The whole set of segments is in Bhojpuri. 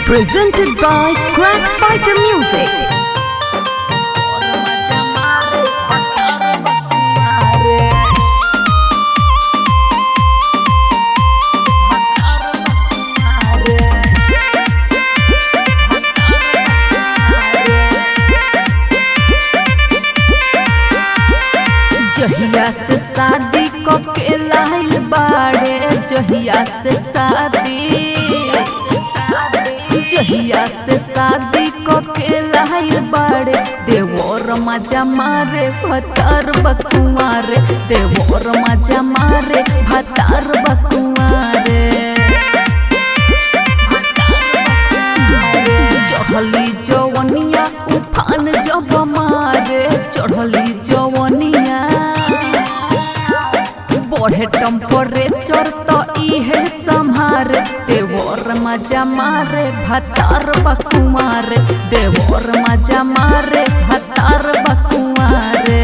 Presented by Crack Fighter Music. जहिया से शादी को के लाइल बाड़े जहिया से शादी जहिया से शादी को के लाइल बाड़े देवोर मजा मारे भतार बकुआरे देवोर मजा मारे भतार बकुआरे चढ़ली जवनिया उफान जब मारे चढ़ली जवनिया बढ़े टेम्परेचर तो इहे संहार देवर मजा मारे भतार बकुमारे देवर मजा मारे भतार बकुमारे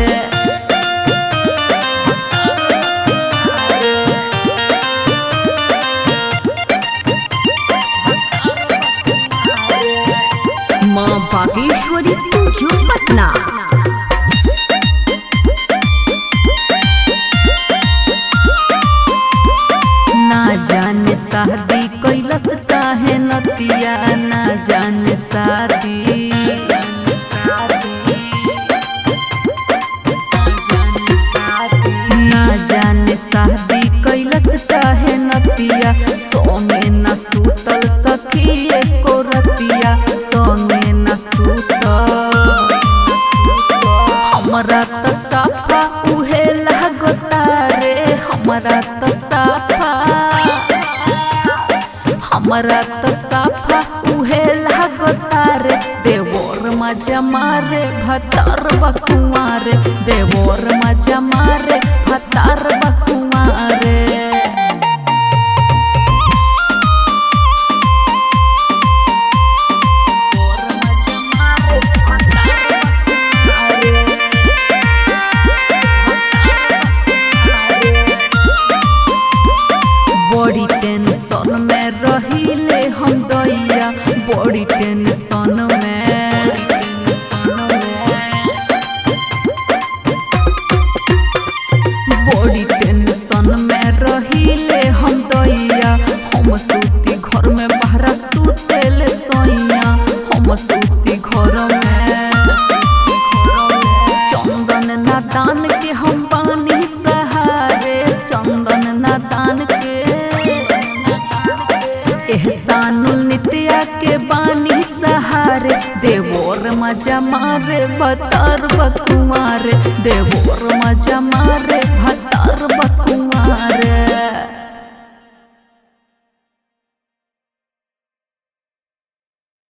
माँ बागेश्वरी स्टूडियो पटना ना जाने शादी कैलस काहे नतिया ना जाने शादी ना जाने शादी कैलस काहे नतिया सोमे न सूतल सखी एको रतिया सोमे न सूतल हमरा त साफा उहे लागता रे हमरा त साफा हमरा त साफा उहे लागता रे देवोर मजा मारे भतार बकुआरे देवोर मजा मारे भतार बकुआरे बड़ी टेंशन में रहिले हम दैया बड़ी टेंशन में बड़ी टेंशन में रहिले हम दैया हम सूती घर में बहरा सुतेले सैया हम सूती घर में चंदन नादान के हम पानी सहारे चंदन नादान के एहसानुल नित्या के बानी सहारे देवोर मजा मारे भतार बकुआरे देवोर मजा मारे भतार